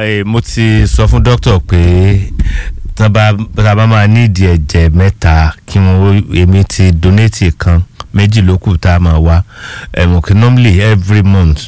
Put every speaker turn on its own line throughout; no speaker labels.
Eh, mo ti sọ fún dókítà pé tá bá tá bá máa nídìí ẹ̀jẹ̀ mẹ́ta kí wọ́n èmi ti donate kan méjì ló kù tá a máa wá ẹ̀mọ̀ kí normally every month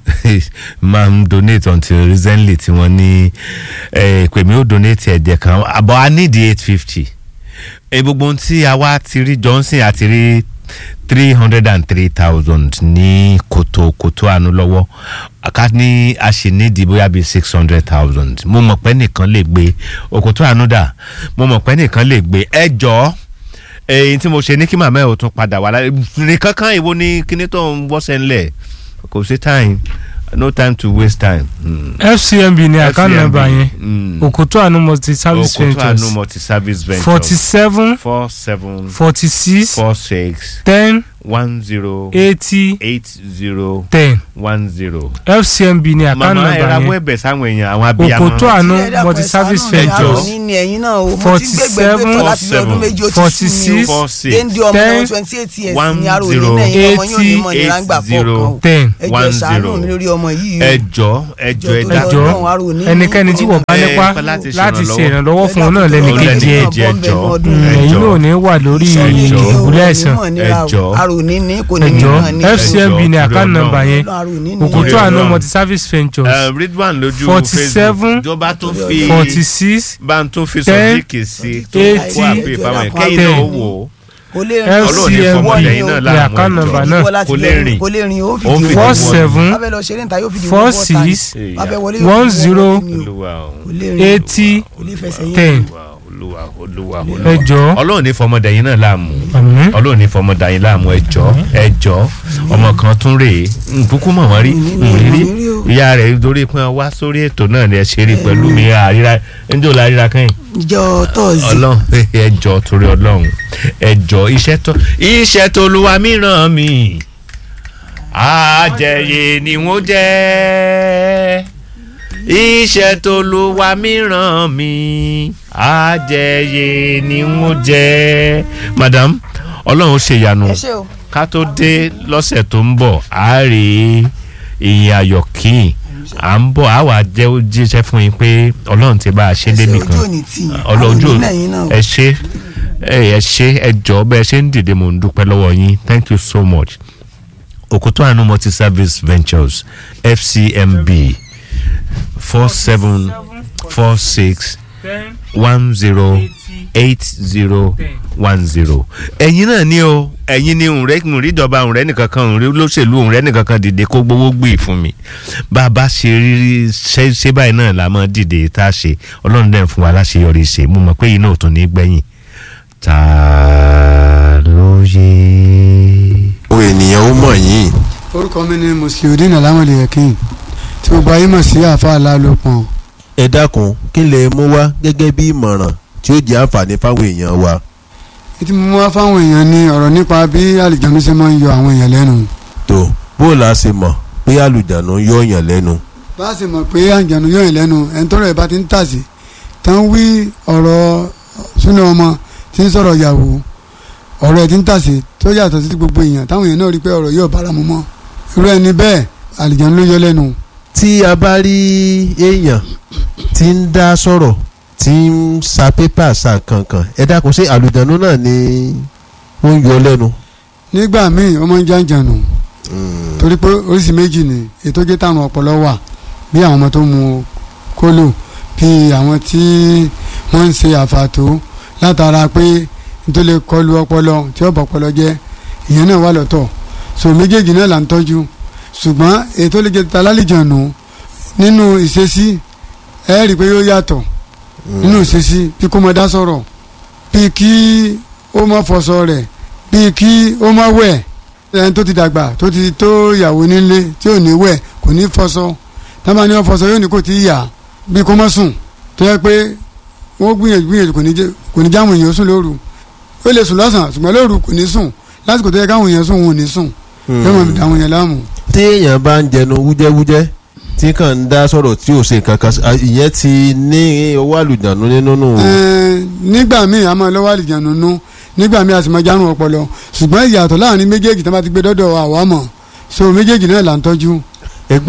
máa ń donate until recently tí wọ́n ní eh, pé mi ò donate ẹ̀jẹ̀ kan àbọ̀ a nídìí eight fifty gbogbo ohun tí a wá ti rí Johnson àti rí three hundred and three thousand ní kòtò kòtò àánú lọ́wọ́ ká ní a sì nídìí bóyá bíi six hundred thousand mo mọ̀ pé nìkan lè gbé òkòtò àánú dà mo mọ̀ pé nìkan lè gbé ẹ jọ̀ọ́ èyí tí mo ṣe ní kí màmá ẹ̀ ò tún padà wá láyé nìkan kan ìwo ni kíní tó ń wọ́sẹ̀ ńlẹ̀ kò sí time no time to waste time. Mm.
fcmb ní account
FCMB,
number yẹn
mm.
òkòtò àánú multi service
òkòtò àánú
ventures
multi service ventures
forty seven
four seven
forty six
four six
ten
one zero
eighty
eight zero
ten
one zero.
fcmb ní account
màmá ẹ
number
rawọ́
yẹn
ẹ̀bẹ̀ sáwọn èèyàn àwọn abiyamọ.
òkòtò àánú
Tí ẹ dákun,
multi
ẹ
service
ṣàánú mi,
ventures
àròní ni ẹ̀yin náà o mo ti gbẹgbẹ gbé tọ láti bí ọdún méjì ó ti
forty
sú mi
six
o
four six
déndé ọmọ
ten
náà twenty eight years
one
ni àròní
zero
náà ẹ̀yin ọmọ yóò ní mọ̀ ní
eight
ráńgbà
zero
fọ́ọ̀kan o
ten
ẹ jọ̀ọ́
one
ṣàánú
zero.
mi lórí ọmọ yìí o
ẹ jọ̀ọ́ ẹ jọ̀ọ́ ẹ
Ẹ
dákun.
jọ̀ọ́,
Ọlọ́run àròní
ẹnikẹ́ni tí wọ́n bá
ẹ,
nípa
pẹ́ láti
láti ṣe
ṣèrànlọ́wọ́.
ìrànlọ́wọ́ fún un náà lẹ́nu
Ó lẹ́ni
kejì ẹ̀
kejì ẹ jọ̀ọ́
Mm,
ẹ
ẹ̀yin
jọ̀ọ́.
náà ní wà lórí
Ẹ jọ̀ọ́.
ìbúlẹ̀ àìsàn
Ẹ jọ̀ọ́.
àròní ní kò ní
ẹ
ní
jọ̀ọ́
kàn ní
Ẹ
fcmb
jọ̀ọ́,
ní
torí
account
Ọlọ́run.
number yẹn
àròní ní
òkòtò
Ọlọ́run.
àánú multi service ventures
Ẹ, Ridwan lójú
Forty seven,
Facebook jọba tó fi
forty six
bá ń tó fi
ten,
sọdíkì sí tó
eighty,
kó àbí ìbámu ẹ̀ kẹ́yìn
ten.
náà ó wò ó.
kò lè
Ọlọ́run ní
fcmb
fọmọdé yín náà
ní
láàmú
account
ẹjọ́.
number náà
kò lè rìn.
kò lè rìn ó
Ó
fìdí
fìdí
four
wọ́n.
seven
abẹ́ lọ ṣeré níta yóò fìdí
four
wọ́n four times.
six
abẹ́ wọlé
one
yóò fìdí
zero
wọ́n ní o.
Olúwa o.
kò lè rìn
eighty
kò lè fẹsẹ̀ yín
ten
Olúwa Olúwa
ẹ
Olúwa.
jọ̀ọ́
Ọlọ́run ní fọmọdé yín náà láàmú.
àmín
Ọlọ́run ní fọmọdé yín láàmú ẹ jọ̀ọ́ ẹ jọ̀ọ́ ọmọ kan tún rèé nkúkú mọ̀ wọ́n rí nrírí ìyá rẹ̀ torí pé wá sórí ètò náà ni ẹ ṣe rí pẹ̀lú mi àríra ẹnjọ́ la ríra kẹ́yìn
ìjọ tọ́ọ̀sì
ọlọ́run ẹ jọ̀ọ́ torí ọlọ́run ẹ jọ̀ọ́ iṣẹ́ tó iṣẹ́ tó luwa mìíràn mi àjẹyè ni wọ́n jẹ́ iṣẹ́ tó luwa mìíràn mi àjẹyè ni wọ́n jẹ́ madam ọlọ́run ṣe ìyanu
ẹ ṣe o
ká tó dé lọ́sẹ̀ tó ń bọ̀ á rí ìyìn ayọ̀ kín à ń bọ̀ á wà jẹ́ ó jíṣẹ́ fún yín pé ọlọ́run ti bá a ṣe
ẹ ṣe
débi
ojú
kan
òní tì yín
ọlọ́jú
àròní lẹ́yìn náà o.
ẹ ṣe ẹ ẹ ṣe ẹ jọ bẹ ẹ ṣe ń dìde mò ń dúpẹ́ lọ́wọ́ yín thank you so much Òkòtó Àánú multi service ventures fcmb four seven four six
ten
one zero
eighty
eight zero
ten.
one zero. ẹ̀yin náà ni o ẹ̀yin ni òǹrẹ́ òǹríjọba òǹrẹ́ nìkan kan òǹrẹ́ olóṣèlú òǹrẹ́ nìkan kan dìde kó gbowó gbé fún mi bá a bá ṣe rírí ṣe ṣe báyìí náà la máa dìde tá a ṣe ọlọ́run dẹ̀ ń fún wa láṣeyọrí ṣe mo mọ̀ pé yìí náà ò tún ní gbẹ̀yìn ta ló yé.
àwọn ènìyàn ó mọ̀ yín
orúkọ mi ni musliudeen alamode yakin tí gbogbo ayé mọ̀ sí àfa alálòpọ̀n
ẹ dákun kí lè mú wá gẹ́gẹ́ bí ìmọ̀ràn tí ó jẹ́ àǹfààní fáwọn èèyàn wa
ètí mo mú wá fáwọn èèyàn ní ọ̀rọ̀ nípa bí àlìjánu ṣe máa ń yọ àwọn èèyàn lẹ́nu
tó bó o la ṣe mọ̀ pé àlùjánu yọ yàn lẹ́nu
bá a sì mọ̀ pé àlìjánu yọ èèyàn lẹ́nu ẹni tọ́rọ̀ ẹ̀ bá ti ń tàsí tán wí ọ̀rọ̀ súnà ọmọ tí ń sọ̀rọ̀ yàwó ọ̀rọ̀ ẹ̀ ti ń tàsí tó yàtọ̀ sí gbogbo èèyàn táwọn èèyàn náà rí pé ọ̀rọ̀ yóò bára mu mọ́ irú ẹni bẹ́ẹ̀ àlìjánu ló yọ lẹ́nu
tí a bá rí èèyàn tí ń dá sọ̀rọ̀ tí ń sa pépà sa kankan ẹ dákun ṣé àlùjánu náà ni ó ń yọ lẹ́nu.
nígbà míì ó máa ń jàǹjànù torí pé oríṣi méjì ni ètò jẹ́ táwọn ọpọlọ wà bí àwọn ọmọ tó mu kólò bí àwọn tí wọ́n ń ṣe àfàtó látara pé nítorí lè kọlu ọpọlọ tí ó bọ̀ ọpọlọ jẹ́ ìyẹn náà wà lọ́tọ̀ so méjèèjì náà là ń tọ́jú ṣùgbọ́n ètò lè jẹ́ találìjànù nínú ìṣesí ẹ rí i pé yóò yàtọ̀ nínú ìṣesí bí kò mọ dá sọ̀rọ̀ bí kí ó má fọṣọ rẹ̀ bí kí ó má wẹ̀ ẹni tó ti dàgbà tó ti tó ìyàwó nílé tí ò ní wẹ̀ kò ní fọṣọ tábà ní wọn fọṣọ yóò ní kò tí ì yà bí kò má sùn tó yẹ pé wọ́n gbìyànjú gbìyànjú kò ní jẹ́ kò ní jáwọn èèyàn sùn lóru ó lè sùn lọ́sàn-án ṣùgbọ́n lóru kò ní sùn lásìkò tó yẹ káwọn èèyàn sùn wọn ò ní sùn yóò mọ̀ àwọn èèyàn láàmú.
tí èèyàn bá ń jẹnu wújẹ́wújẹ́ tí kàn ń dá sọ̀rọ̀ tí ò ṣe nǹkan kan sí- à, ìyẹn ti ní owó àlùjánu nínú nù.
Ẹ̀ẹ́n, nígbà míì a máa lọ́wọ́ àlìjánu nú nígbà míì a sì máa járun ọpọlọ ṣùgbọ́n ìyàtọ̀ láàrin méjèèjì tó bá ti gbé dọ́dọ̀ àwa mọ̀ so méjèèjì náà là ń tọ́jú.
ẹ gbọ́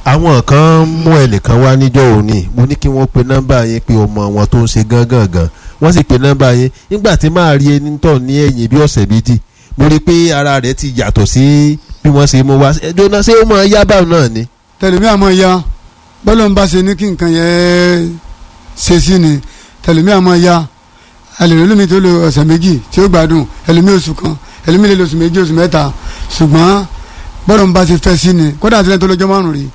àwọn kan mú ẹnìkan wá níjọ́ òní mo ní kí wọ́n pe nọ́mbà yẹn pé ọmọ wọn tó ń ṣe gángan wọ́n sì pe nọ́mbà yẹn nígbà tí máa rí ẹni tọ̀ ní ẹ̀yìn bí ọ̀sẹ̀ méjì mo rí i pé ara rẹ̀ ti yàtọ̀ sí bí wọ́n ṣe mú wá ẹjọ́ náà ṣé ó máa yá báwọn náà ni.
tẹlẹmí àmọ́ ya bọ́lọ̀ ń bá ṣe ní kí nǹkan yẹn ṣe sí ni tẹlẹmí àmọ́ ya ẹlẹ́rìí lómi tó lo ọ̀sẹ̀ méjì tí ó gbádùn ẹlẹ́mí oṣù kan ẹlẹ́mí lè lo oṣù méjì oṣù mẹ́ta ṣùgbọ́n bọ́lọ̀ ń bá ṣe fẹ́ sí ni kódà àti lẹ́yìn tó lọ́jọ́ márùn-ún rí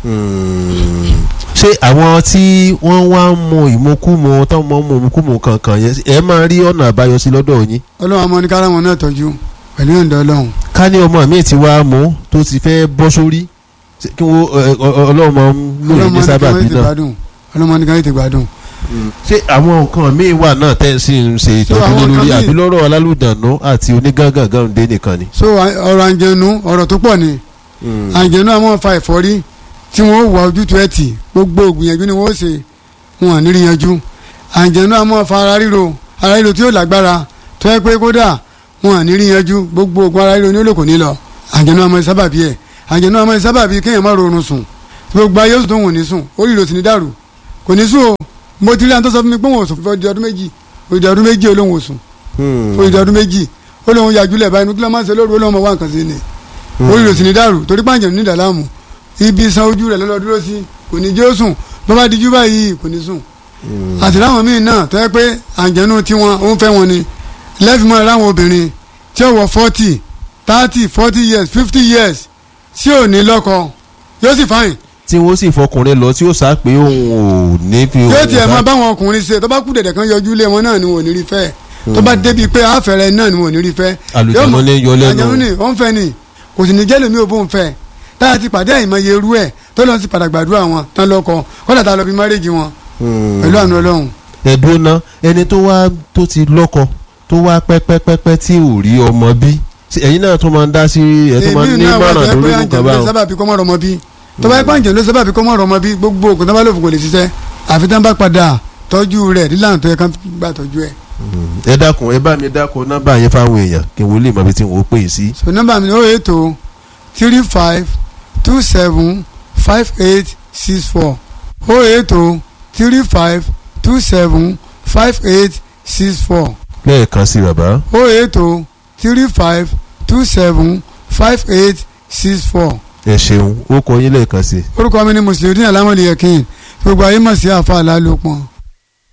ṣé àwọn tí wọ́n wá ń mu ìmukúmu tó ń mọ mu ìmukúmu kankan yẹn ẹ máa rí ọ̀nà àbáyọ sí lọ́dọ̀ yín.
ọlọ́run àmọ́ ní kára wọn náà tọ́jú pẹ̀lú ìyọ̀ǹda ọlọ́run
ká ní ọmọ mi ti wá mú tó ti fẹ́ bọ́ sórí ṣé kí wọ́n ẹ, ọ- ọ- ọlọ́run máa ń lò
ọlọ́run
ní
ní kára
sábàbí
ètè
náà.
gbádùn ọlọ́run ní kára ètè gbádùn
ṣé àwọn nǹkan míì wà náà tẹ́ ẹ sì ń ṣe ìtọ́jú
àwọn
lé lórí
nǹkan míì-
àbí lọ́rọ̀ alálùdànù àti onígángangan dé nìkan ni.
so à- ọ̀rọ̀ àǹjẹ̀nu ọ̀rọ̀ tó pọ̀ ni àǹjẹ̀nu àwọn fa ẹ̀fọ́rí tí wọ́n wà ojútùú ẹ̀ tì gbogbo ògbìyànjú ni wọ́n ṣe wọn à ní rí yanjú àǹjẹ̀nu àwọn fa ara ríro ara ríro tí yóò lágbára tó yẹ pé kódà wọn à ní rí yanjú gbogbo ògùn ara ríro ní olóko ní lọ àǹjẹ̀nu àwọn sábàbí ẹ̀ àǹjẹ̀nu àwọn sábàbí kéèyàn má rọrùn sùn gbogbo ayé oṣù tó wọ̀n ní sùn orí ìrò sì ní dàrú kò ní sùn o mo ti rí àwọn tó sọ fún mi pé wọn ò sùn fún ọdún ọdún méjì òdì ọdún méjì olóhùn ò sùn fún ìdí ọdún méjì ó lóun yàjúlẹ̀ báyìí nítorí máa ń ṣe lóru ó lóun máa wá nǹkan sí ni orí rẹ̀ sì ní dàrú torí pàǹjẹ̀ ní ìdàlámù ibi san ojú rẹ̀ lọ́lọ́ dúró sí kò ní jẹ́ ó sùn bó bá dijú báyìí kò ní sùn àti láwọn míì náà tó yẹ pé àǹjẹ̀nu tiwọn ó ń fẹ́ wọn ni lẹ́fìmọ́ láwọn obìnrin tí ó wọ forty thirty forty years fifty years tí ò ní lọ́kọ yóò sì fáyìn
tí wọ́n sì fọkùnrin lọ tí ó sá pé òun ò ní fi
yóò tiẹ̀ máa
bá.
báwọn ọkùnrin ṣe tó bá kú dẹ̀dẹ̀ kan yọjú lé wọn náà ni wọn ò ní rí fẹ́ tó bá débi pé àfẹ́rẹ́ náà ni wọn ò ní rí fẹ́
àlùjànnú
yóò mọ̀-
ní yọ lẹ́nu.
àjẹmú ni ó ń fẹ́ ni kò sì ní jẹ́ lèmi ò bó ń fẹ́ táyà ti pàdé àìmọye irú ẹ̀ tó lọ́n sì padà gbàdúrà wọn tán lọ́kọ kọ́dà tá a lọ bí márèjì wọn pẹ̀lú àánú ọlọ́run
ẹ̀dùn náà ẹni tó wá tó ti lọ́kọ tó wá pẹ́pẹ́pẹ́pẹ́ tí ò rí ọmọ bí Ṣé ẹ̀yin náà tó máa ń dá sí ẹ̀ tó máa ń ní
náà wà
mọ̀ràn
tó
lórí
yẹ pé
nǹkan
àjẹmú ló
báwọn.
sábà bí kọ́mọ́ rọmọ bí tó bá yẹ pé àjẹmú ló sábà bí kọ́mọ́ rọmọ bí gbogbo ògùn tó bá lò fún kò lè ṣiṣẹ́ àfi tán bá padà tọ́jú rẹ̀ nílànà tó yẹ kán gbà tọ́jú ẹ̀.
ẹ dákun ẹ bá mi dákun nọ́mbà yẹn fáwọn èèyàn kí wọ́n lè mọ ibi tí wọ́n pè é sí.
so nọ́mbà mi ni ó ètò three five two seven five eight six four ó ètò three five two seven five eight six four
lẹ́ẹ̀kan sí bàbá.
ó ètò three five two seven five eight six four
ẹ ṣeun ó kọ yín lẹ́ẹ̀kan sí.
orúkọ mi ni mùsùlùmí alámọ̀lẹ́yẹ̀kìn gbogbo ayé mọ̀ sí àfa àlálòpọ̀